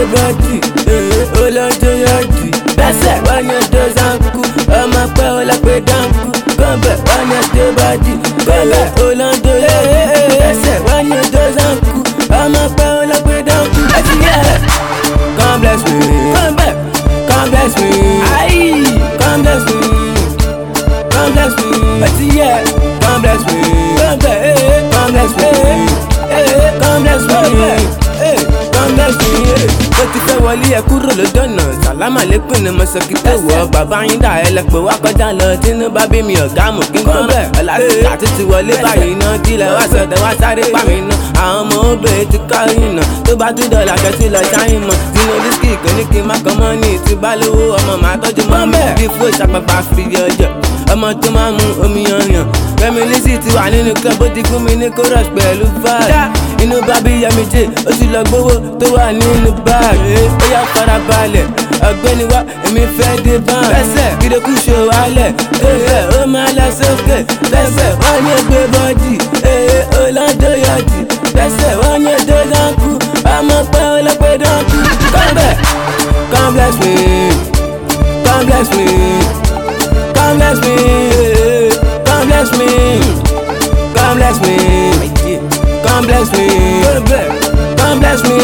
bọ́dì olóńjó yọ̀dì bẹ́sẹ̀ wọ́n ní ọdọ zanku ọmọ pẹ́ ọlọ́pẹ́ dánkù kọ́ńbẹ̀ wọ́n ní ọdọ bọ́dì kọ́ńbẹ̀ olóńjó yọ̀dì bẹ́sẹ̀ wọ́n ní ọdọ zanku ọmọ pẹ́ ọlọ́pẹ́ dánkù ẹtì yẹ. come bless me kọ́ńbẹ̀ come bless me ayi come bless me come bless me ẹtì yẹ come bless me kọ́ńbẹ̀ come bless me come bless me come bless me ó ti fẹ́ wọlé ẹ kúrò lójọ́nà sàlámà lẹ́kùn ni mo sọ kí tó wọ bàbá yín dà ẹ lẹ́pẹ́ wá kọjá lọ tínú bá bí mi ọ̀gá mú kí n kọ́ bẹ́ẹ̀ ọ̀làtìkà tó ti wọlé báyìí náà kílẹ̀ wá sọ̀tẹ̀ wá sáré pa mí náà àwọn ọmọ obìnrin ti kọ́ ìnà tó bá tún dọ̀là kẹ́tù lọ sáyìn mọ́ sínú dísìkì kò ní kí n má kọ́ mọ́ ní ìtì bá lówó ọmọ màá tọ́jú mọ́ mi bí fún ìṣàpàpà fìdí ọjọ́ ọmọ tó máa mú omi yanyan Fẹ́mi Lizzy ti wà nínú club ó ti gún mi ní chorus pẹ̀lú vibe inú bábí yẹmi jẹ ó ti lọ gbowó tó wà nínú báàgì ó yá farabalẹ̀ ọ̀gbẹ́ni wa èmi fẹ́ dé bán lẹ́sẹ̀ kídókù ṣò wálẹ̀ lẹ́sẹ̀ ó máa lọ sókè lẹ́sẹ̀ wọ́n ní ẹgbẹ́ bọ́dì ee ọlọ́dọ̀ yọ̀dì lẹ́sẹ̀ wọ́n ní ẹjọ́ dánkù ọmọ pẹ́ ọlọ́pẹ́ dánkù kọ́ńbẹ̀ come bless me come bless me come bless me come bless me come bless me come bless me come bless me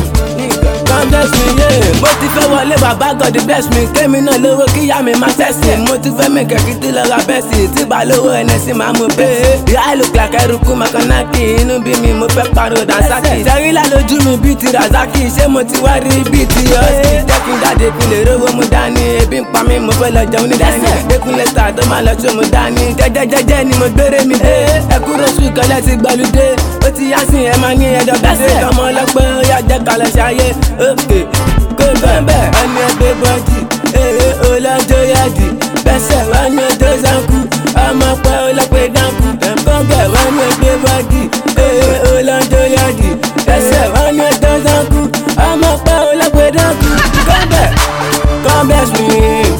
come bless me yeah. mo ti fẹ́ wọlé bàbá God bless me kémi náà lówó kíyá mi má tẹ̀sí mo ti fẹ́ mi kẹ̀kí tí lọ́ra bẹ́sì tí bá lówó ẹni sì máa mú bẹ́ẹ̀. ìyá ìlú kìlákà eruku makanaki inú bí mi mo fẹ́ pariwo dansaki. sẹ́rílà lójú mi bíi ti razaki ṣé mo ti wá rí bíi ti ọ́sì. jẹ́kí jáde kí lè rówó mu dání ebi ń pa mí mo fẹ́ lọ jẹun ní dání. dẹ́kunlé star tó máa lọ sí mu dání jẹ́jẹ́jẹ́jẹ́ ni mo gbére mi dé. ẹ kúrò sùn kọ́lẹ́ ti gbàlúdé ó ti yá sí ẹ máa ní ẹjọ́ gbèsè. ọmọ ọlọ́pẹ́ ó yá jẹ́ kalẹ̀ ṣayé òkè kó bẹ́ẹ̀ ẹni ẹgbẹ́ bọ́dì ee ọlọ́jọ́ yáàdì bẹ́sẹ̀ wọ́n ní ọjọ́ sanku ọmọ pẹ́ ọlọ́pẹ́ dánkù kọ́ńgẹ̀ wọ́n ní ẹgbẹ́ bọ́dì ee ọlọ́jọ́ yáàdì bẹ́sẹ̀ wọ́n ní ọjọ́ sanku ọmọ pẹ́ ọlọ́pẹ́ dánkù kọ́ńgẹ̀ come bless me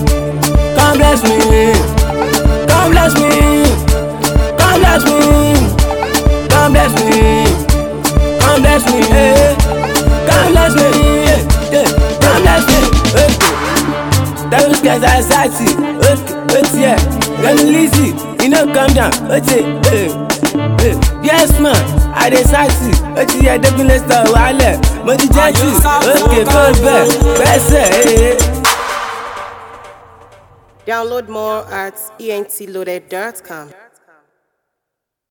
come bless me come bless me come bless me come bless me come bless me eh. come bless me eh. eh. come bless me. Okay. Those guys are sassy. Okay, wait here. Fẹ́mi Lizzy, you know calm down. Okay, eh, eh. Yes man, I dey sassy. Oti yẹ Dẹ́kunlé sọ wàhálẹ̀. Mo ti jẹ́ jù. Okay, kó bẹ́ẹ̀ bẹ́sẹ̀. eh. Download more at entloaded.com.